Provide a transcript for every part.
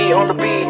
B on the B.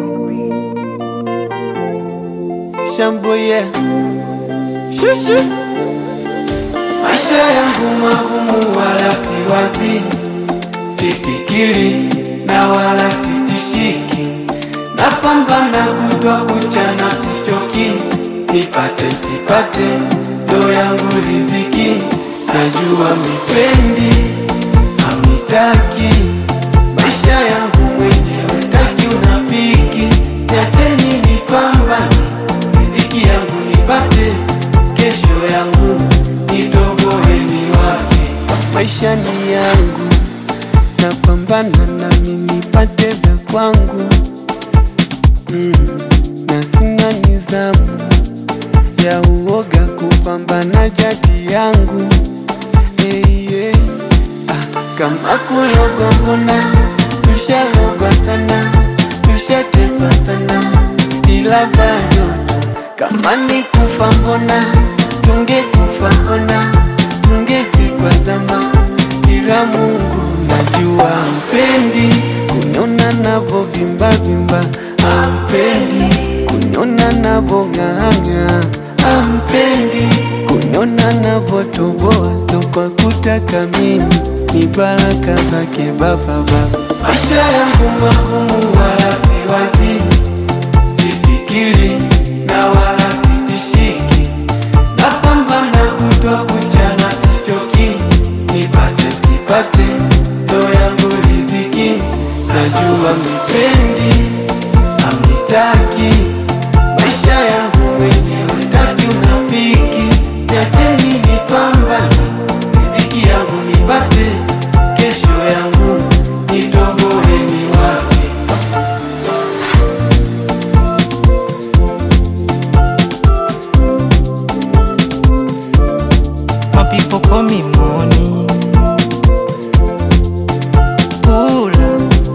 Shamboye Shushu Maisha yangu magumu wala siwazi, sifikiri na wala sitishiki, napambana kutwa kucha na sichoki, nipate sipate ndo yangu riziki, najua mipendi amitaki maisha yangu mwenyewe, staki unafiki, niacheni nipambane, riziki yangu nipate, kesho yangu nitoboe niwape. Maisha ni yangu, napambana nami nipate vya kwangu mm, na sina nizamu ya uoga kupambana jadi yangu hey, yeah. Ah, kama kulogwa mbona tushalogwa sana tushateswa sana ila bado kama ni kufa mbona tungekufa ona tungesikwa zama ila Mungu najua mpendi kuniona navo vimba vimba ampendi kuniona navo ng'ang'a ampendi kuniona navo toboa so kwa kutaka mimi ni baraka zake baba baba maisha yangu magumu wala siwazi sifikiri na wala sitishiki napambana kutwa kucha na sichoki nipate sipate ndo yangu riziki najua mipendi amitaki maisha yangu mwenyewe staki unafiki niacheni nipambane riziki yangu nipate kesho yangu nitoboe niwape My people call me money. Kula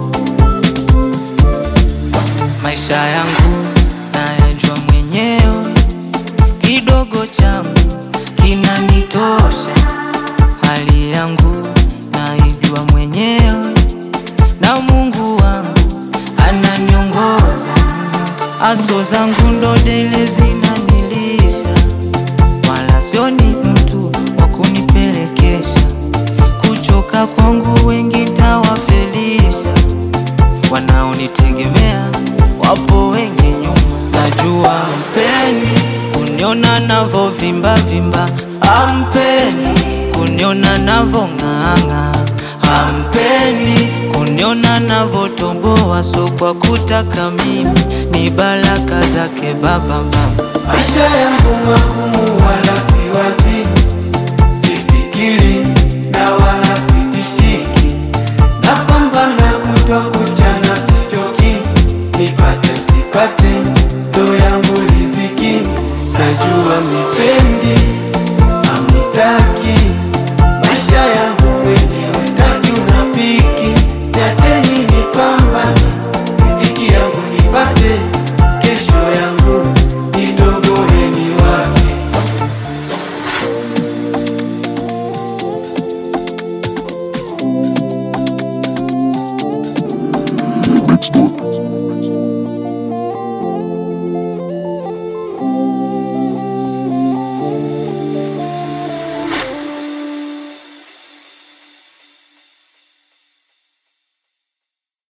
maisha yangu nayajua mwenyewe, kidogo changu kinanitosha. Hali yangu naijua mwenyewe, na Mungu wangu ananiongoza. Aso zangu ndo dele zinanilisha wala sioni mtu wa kunipelekesha. Kuchoka kwangu wengi tawafelisha, wanaonitegemea wapo wengi nyuma. Najua mpeni kuniona navo vimba vimba, ampeni kuniona navo ng'ang'a, ampeni kuniona navo tomboa. So kwa kutaka mimi ni baraka zake baba baba maisha yangu magumu wala siwazi